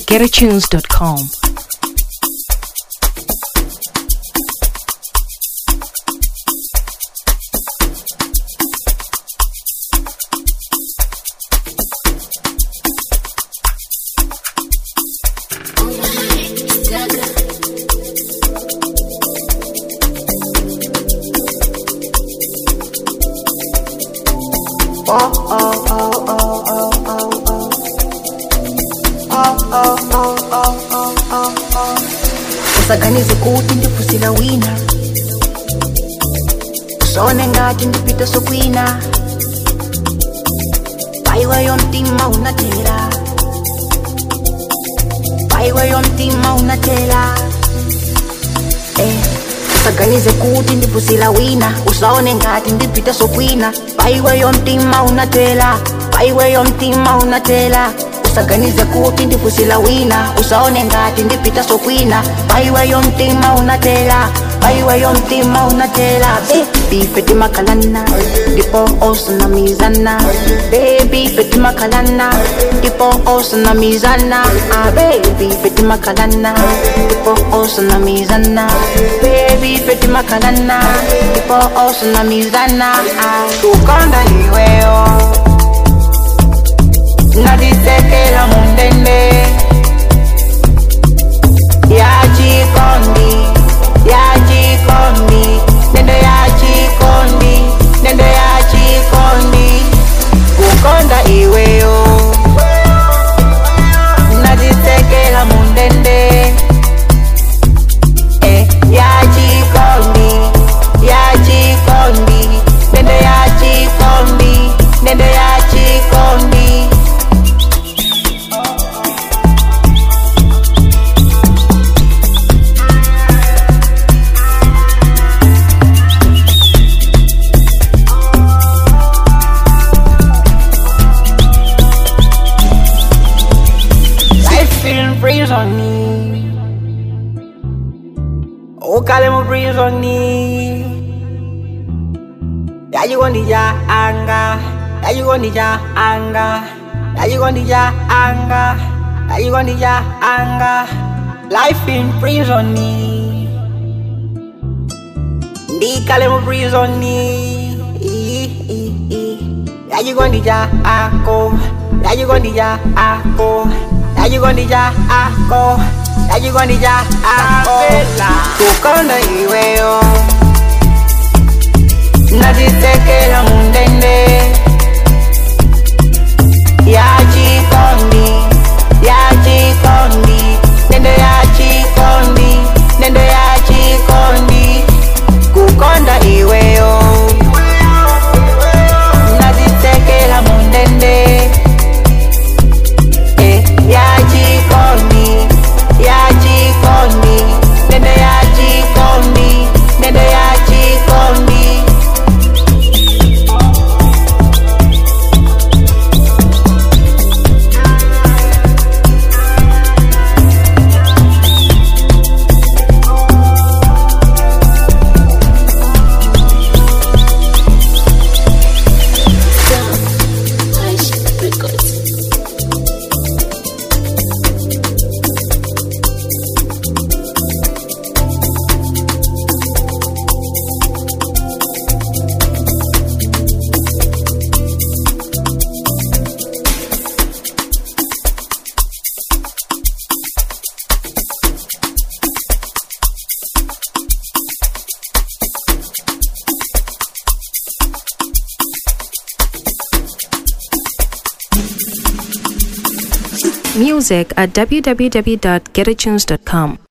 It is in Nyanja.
www.getatunes.com. usaganize kuti ndipusila wina usone ngati ndipita sokwina paiweyo mtima unatela paiweyo mtima unatela eh. usaganize kuti ndipusila wina usaone ngati ndipita sokwina paiweyo mtima unatela paiweyo mtima unatela usaganize kuti ndipusila wina usaone ngati ndipita sokwina paiweyo mtima unatela paiweyo mtima unatela bebi peti makalana ndipo osunamizana bebi peti makalana ndipo osunamizana ah, bebi peti makalana ndipo osunamizana bebi peti makalana ndipo osunamizana ah. tukonda iweyo nadisekela mundende yachikondi yachikondi nendo yachikondi nendo yachikondi kukonda iweyo nadisekela mundende eh, yachikondi yachikondi nendo yachikondi nendo yachikondi Life feeling breeze on me. Oh, kalemo breeze on me. Yeah, you gonna ja anga. Yeah, you gonna ja anga. Yeah, you gonna ja anga. Yeah, you gonna ja anga. Life feeling breeze on me. Ndi kalemo breeze on me. Yeah, you gonna ja ako. Yeah, you gonna ja ako. Yeah, you gonna ja ako. Yeah, you gonna ja ako. Tukonda iweyo. Nazisekela mundende. Yachikondi. Yachikondi. Nendo yachikondi. Nendo yachikondi. Kukonda iweyo. Nazisekela mundende. Eh, yachikondi. Yachikondi. Nendo yachikondi. Nendo yachikondi. Music at www.getatunes.com.